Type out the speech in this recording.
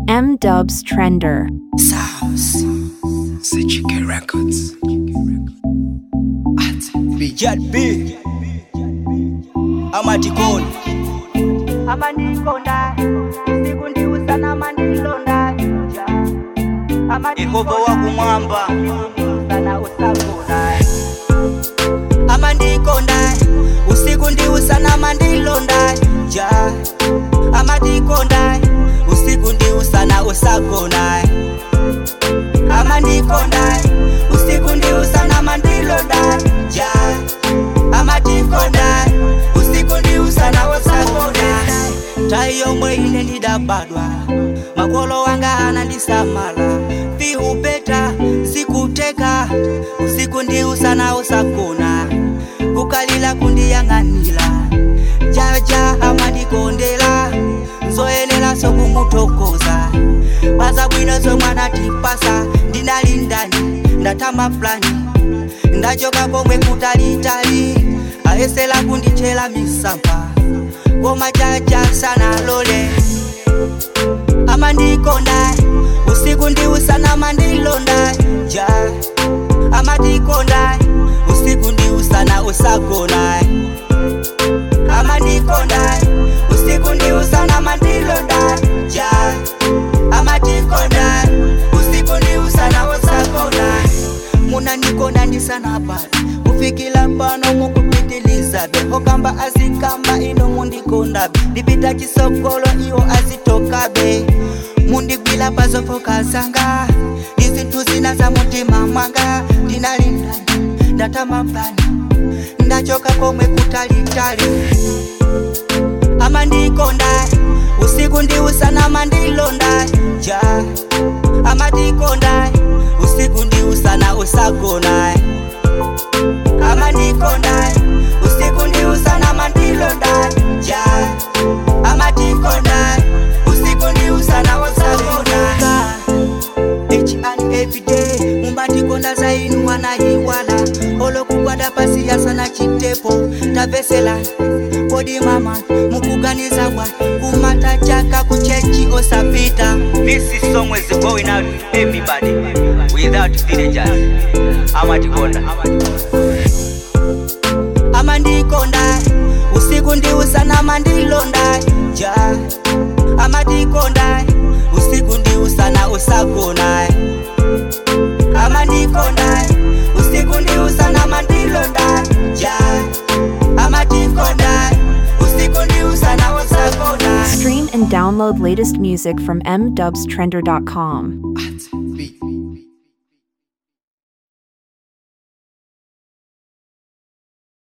M Dubs Trender. Sounds. CGK Records. At Bijat B amatikoni amandikonda usiku ndiusana amandilonda yehova wakumwamba sana usakona amandikonda usiku ndiusana amandilonda ja amandikonda usiku ndiusana usagona amandikonda usiku ndiusana amandilonda ja amandikonda usiku ndiusana usagona tayi yomwe ine ndidabadwa makolo wanga anandisamala viupeta sikuteka usiku ndiusana usagona kukalila kundiyang'anila jaja amandikondela nzoyenela sokumutokoza paza bwino zomwana tipasa ndinali ndani ndatama plani ndachoka komwe kutalitali ayesela kundichela misampa koma jaja sana lole amandikonda usiku ndiusana amandilonda ja amandikonda usiku ndiusana usagona amandikonda usiku ndiusana amandilonda ja amandikonda usiku ndiusana usagona munandikonda ndisana pale kufikila pano mukupitilizabe okamba azikamba ino mundikondabe ndipita chisokolo iwo azitokabe mundigwila pazofoka zanga izinthu zina za mutima mwanga ndinalindani ndatamapani ndachoka komwe kutalitali amandikonda usiku ndiusana amandilonda ja amandikonda usiku ndiusana usagona amandikonda usiku ndiusana amandilonda ja amandikonda usiku ndiusana usagona each and every day mumbandikonda zainu wanayiwala olokugwada pasi yasana chitepo tavesela kodi mama mukuganiza bwa kumata chaka kuchechi osapita This is song is going out to everybody without villagers. Amatikonda. amandikonda usiku ndiusana amandilonda ja amandikonda usiku ndiusana usagona amandikonda usiku ndiusana amandilonda ja amandikonda usiku ndiusana usagona Stream and download latest music from mdubstrender.com.